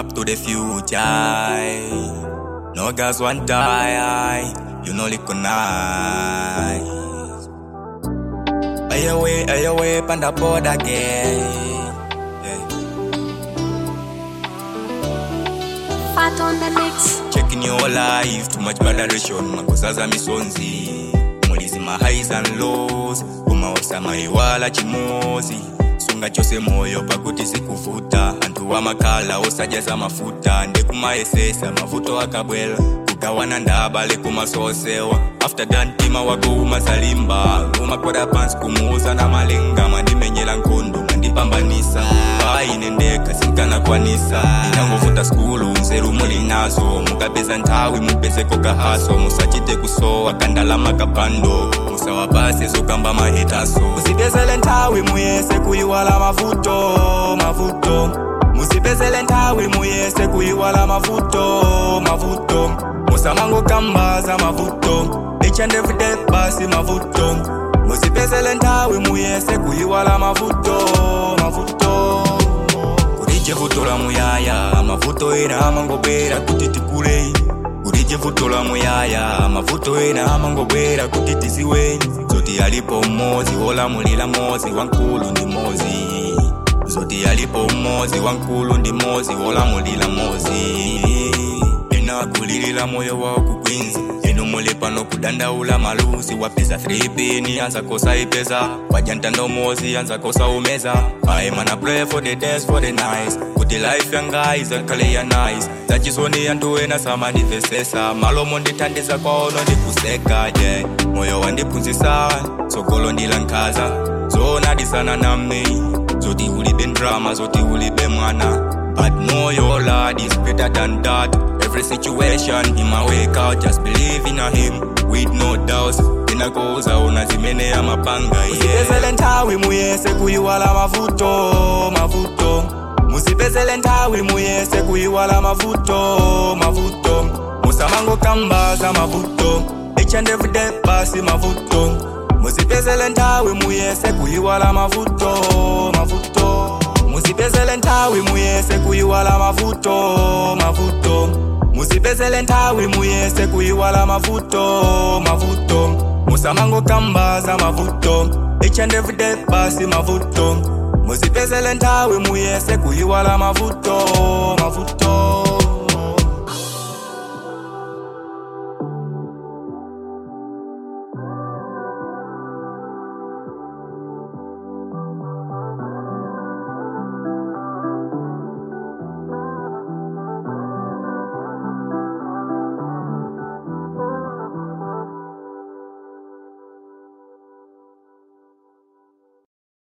up to the future. No girls want die, you know recognize. Ayawe, ayawe, panda board again. Yeah. Fat on the mix. Checking your life, too much moderation, makosaza misonzi. Mulizi ma highs and lows, kumawasa maiwala chimozi. Sunga chose moyo pakuti sikuvuta, antu wa makala osajaza mafuta, ndekumaesesa mavuto akabwela. kugawana ndabale kumasosewa after dantima wako umasalimba umakwera pansi kumuuza na malenga mandimenyela nkondo mandipambanisa painendeka sinkanakwanisa inangovuta skulu nzeru muli nazo mukapeza nthawi mupezeko kahaso musachite kusowa kandalama kapando musawapase zokamba mahetaso musipezele nthawi muyese kuyiwala mavuto mavuto musipezele nthawi muyese kuyiwala mavuto mavuto musamango kambaza mavuto each and every day basi mavuto musipezele nthawi muyese kuyiwala mavuto mavuto kulije vuto la muyaya mavuto ena amangobwera kuti tikulei kulije vuto la muyaya mavuto ena amangobwera kuti tiziweni zoti alipo mmozi wolamulira mozi wankulu ndi mozi zoti alipo mmozi wankulu ndi mozi wolamulira mozi ena akulilira moyo wawo kukwinzi eno muli pano kudandaula maluzi wapeza 3 pini anza kosa ipeza waja ntanda umozi anza kosa umeza aye mana pray for the days for the nights kuti life yanga izakhale ya nice zachisoni anthu ena samandivesesa malomo ndithandiza kwaono ndikuseka je yeah. moyo wandiphunzisa tsogolo ndilankhaza zonadisana nami zoti ulibe drama zoti ulibe mwana but know your lord is better than that every situation he might work out just believe in him with no doubts inakoza una zimene ya mapanga musipezele nthawi muyese kuyiwala mavuto mavuto musipezele nthawi muyese kuyiwala mavuto mavuto musamango kambaza mavuto each and every day basi mavuto musipezele nthawi muyese kuyiwala mavuto mavuto musipezele nthawi muyese kuyiwala mavuto mavuto musipezele nthawi muyese kuyiwala mavuto mavuto musamango kambaza mavuto each and every day basi mavuto musipezele nthawi muyese kuyiwala mavuto mavuto